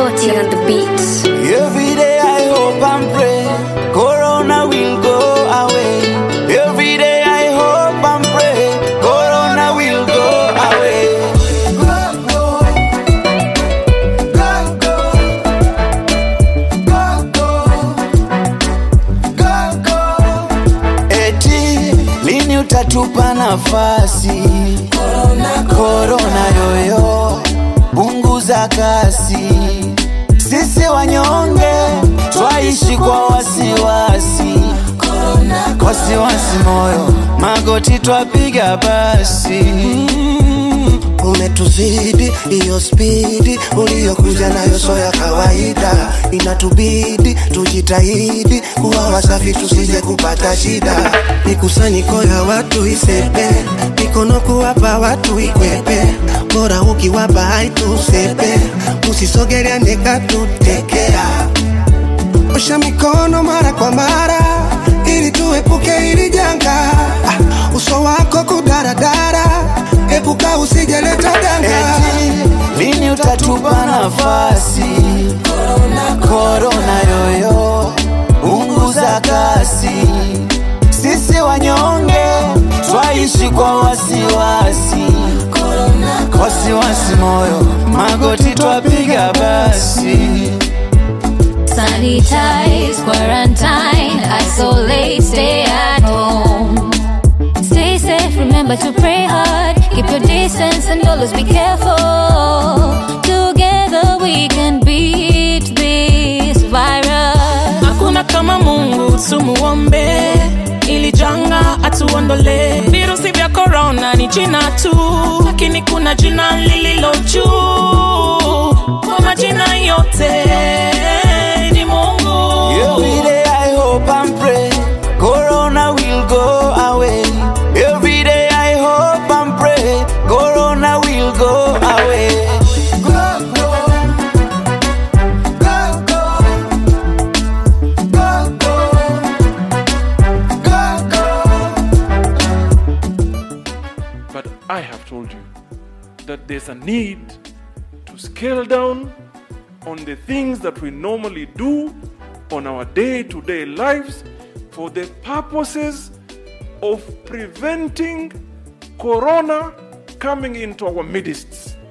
Magoti on the beats. Every day I hope and pray, Corona will go away. Every day I hope and pray, Corona will go away. Go, go, go, go, go, go, go. Eti lini utatupa nafasi? Corona, corona yoyo, punguza kasi sisi wanyonge twaishi kwa wasiwasi, wasiwasi moyo, magoti twapiga basi. umetuzidi hiyo spidi uliyokuja nayo so ya kawaida inatubidi tujitahidi kuwa wasafi tusije kupata shida mikusanyiko ya watu isepe mikono kuwapa watu ikwepe bora ukiwapa haitusepe usisogeleane katutekea osha mikono mara kwa mara ili tuepuke hili janga Ah, uso wako kudaradara epuka usijeleta danga Eti lini utatupa nafasi? Korona yoyo, punguza kasi. Sisi wanyonge twaishi kwa wasiwasi, wasiwasi moyo, magoti twapiga basi. Sanitize, quarantine, isolate, stay at home. Stay safe, remember to pray hard. Keep your distance and always be careful. Together we can beat this virus. hakuna kama mungu tumuombe ili janga atuondole virusi vya korona ni jina tu lakini kuna jina lililo juu kwa majina yote ni mungu Every day I hope and pray, Corona will go away. Every day I hope and pray, Corona will go away. Go, go, go, go, go, go, go. But I have told you that there's a need to scale down on the things that we normally do on our day to day lives for the purposes of preventing corona coming into our midst.